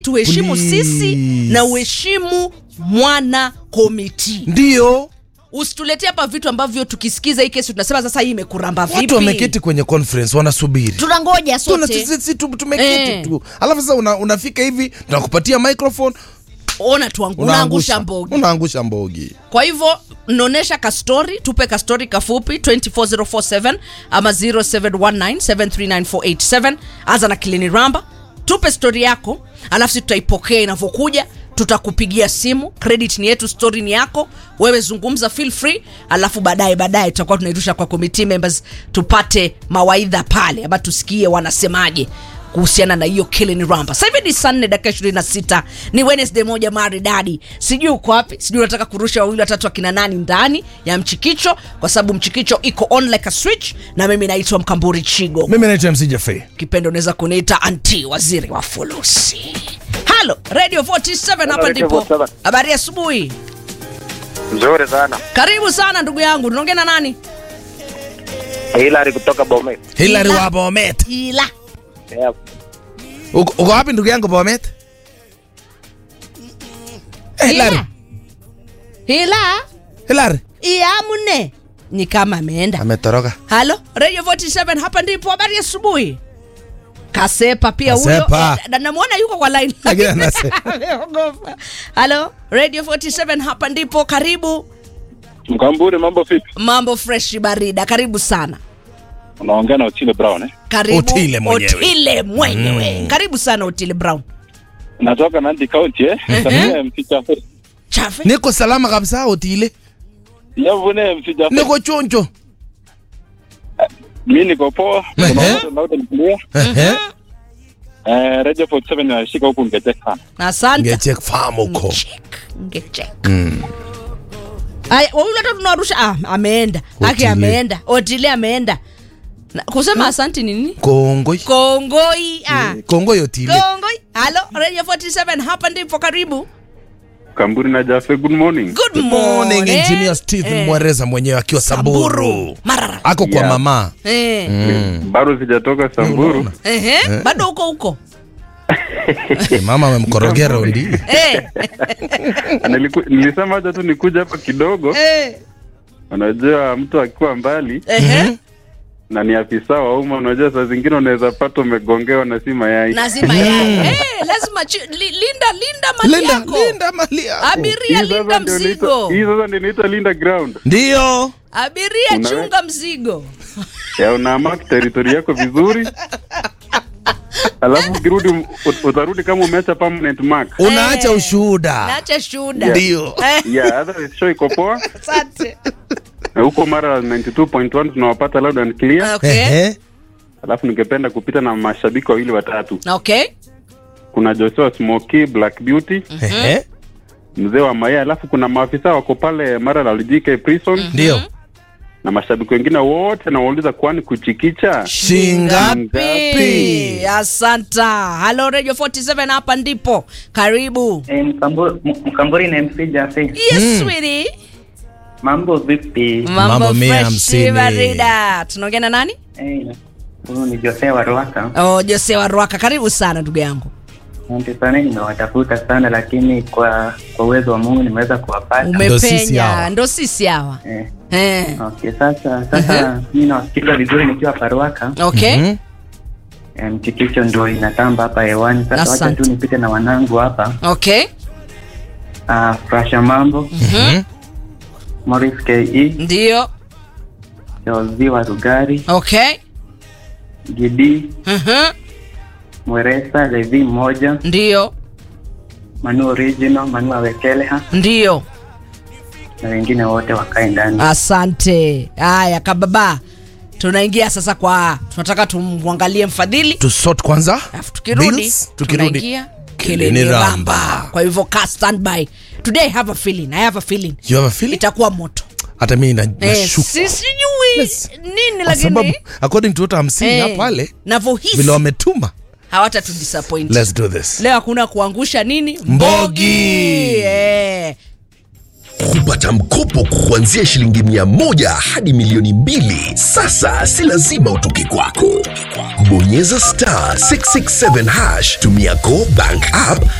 tuheshimu Please. sisi na uheshimu mwana komiti ndio usituletee hapa vitu ambavyo tukisikiza hii kesi tunasema sasa hii imekuramba vipi watu wameketi kwenye conference wanasubiri tunangoja Tuna- sote sisi tu- tumeketi Eh. tu alafu sasa una, unafika hivi tunakupatia microphone ona tuangu unaangusha mbogi unaangusha mbogi kwa hivyo naonyesha kastori tupe kastori kafupi 24047 ama 0719739487 anza na kilini ramba tupe stori yako alafu si tutaipokea inavyokuja tutakupigia simu credit ni yetu story ni yako wewe zungumza feel free alafu baadaye baadaye tutakuwa tunairusha kwa committee members tupate mawaidha pale ama tusikie wanasemaje kuhusiana na hiyo killing ramba sasa hivi ni saa nne dakika ishirini na sita ni wednesday moja maridadi sijui uko wapi sijui unataka kurusha wawili watatu akina nani ndani ya mchikicho kwa sababu mchikicho iko on like a switch na mimi naitwa mkamburi chigo mimi naitwa mc Jaffe. kipendo unaweza kuniita anti waziri wa fulusi halo radio 47 hapa Radio ndipo 47. habari ya asubuhi Nzuri sana. karibu sana ndugu yangu tunaongea na nani Hilary kutoka Bomet. hilary Ila. wa bomet ila Yeah. uko uko wapi ndugu yangu bomet Eh, hilary ila ila hilary iamune ni kama ameenda ametoroka halo radio 47 hapa ndipo habari ya asubuhi kasepa pia huyo Kasepa. Eh, na- namwona yuko kwa line Lakini anase- Ameogopa. halo radio 47 hapa ndipo karibu Mkamburi, mambo vipi? mambo fresh barida karibu sana Unaongea na Otile Brown eh? karibu Otile mwenyewe. Otile mwenyewe karibu sana otile brown Natoka Nandi County eh? Salimia MC Jaffe. chafe niko salama kabisa otile Yavune MC Jaffe. niko chonjo Mimi niko poa. Ehe. Unaona loud and clear. Ehe. Eh, Radio 47 inashika huku Ngete sana. asante ngechek farm huko Check. Ngechek. Aya, wawili hata tunarusha ah, ameenda aki Otile. ameenda otile ameenda Na- kusema asanti ni nini kongoi kongoi ah. kongoi otile kongoi halo radio 47 hapa ndipo karibu Kamburi na Jaffe, good morning. good Good morning morning engineer Stephen Eh, Mwereza mwenyewe akiwa Samburu marara ako kwa Yeah. mama eh. Bado sijatoka Samburu. Ehe, bado huko huko Eh, mama amemkorogea raundi eh. Niliku, nilisema acha tu nikuja hapa kidogo. eh. Unajua mtu akiwa mbali Ehe. na ni afisa wa umma, unajua saa zingine unaweza pata umegongewa na si mayai. lazima yai eh, lazima chi, li, linda linda mali linda yako linda mali yako abiria Hii sasa linda ndio inaitwa- mzigo Hii sasa ndio inaitwa Linda Ground. ndio abiria Una- chunga mzigo ya unamark territory yako vizuri alafu ukirudi ut- utarudi kama umeacha permanent mark unaacha Eh. ushuhuda naacha shuhuda ndio Eh, yeah otherwise show iko poa asante na huko mara 92.1 tunawapata loud and clear okay Ehe. alafu ningependa kupita na mashabiki wawili watatu okay kuna Joshua Smoky Black Beauty Ehe. mzee wa Maya alafu kuna maafisa wako pale mara la JK prison ndio na mashabiki wengine wote nawauliza kwani kuchikicha shingapi Pi, asanta halo radio 47 hapa ndipo karibu Eh, Mkamburi, M- Mkamburi na MC Jaffe. yes sweetie Mambo vipi? Mambo mambo mia fresh hamsini. barida tunaongea na nani Eh, Huyu ni Jose wa Ruaka. oh, jose wa rwaka karibu sana ndugu yangu Asante sana, nimewatafuta sana lakini kwa kwa uwezo wa Mungu nimeweza kuwapata. Ndo sisi umepenya hawa. ndo sisi hawa Eh, eh. okay, sasa sasa mimi nawasikiza vizuri nikiwa hapa Ruaka. okay Mhm. Eh, Mchikicho ndio inatamba hapa hewani. Sasa wacha Asante. tu nipite na wanangu hapa. okay Ah, Frasha Mambo, Mhm. Morris KE, ndio Jozi wa Rugari, okay Gidi, Mhm. Mweresa, Levi mmoja, ndio Manu Original, Manu Awekeleha ndio na wengine wote wakae ndani. asante haya kababa tunaingia sasa kwa tunataka tumwangalie mfadhili tusort kwanza alafu tukirudi Bills, tukirudi tunaingia Kilini kilini Ramba. ramba kwa hivyo ka standby today i have a feeling i have a feeling you have a feeling itakuwa moto hata mimi na- eh, nashuku si- sijui Yes. nini kwa sababu lakini according to what I'm seeing eh, hapa pale navyohisi vile wametuma hawata tu disappoint let's do this leo hakuna kuangusha nini Mbogi. eh. kupata mkopo kuanzia shilingi mia moja hadi milioni mbili. Sasa si lazima utoke kwako. Bonyeza star 667 hash, tumia Go Bank app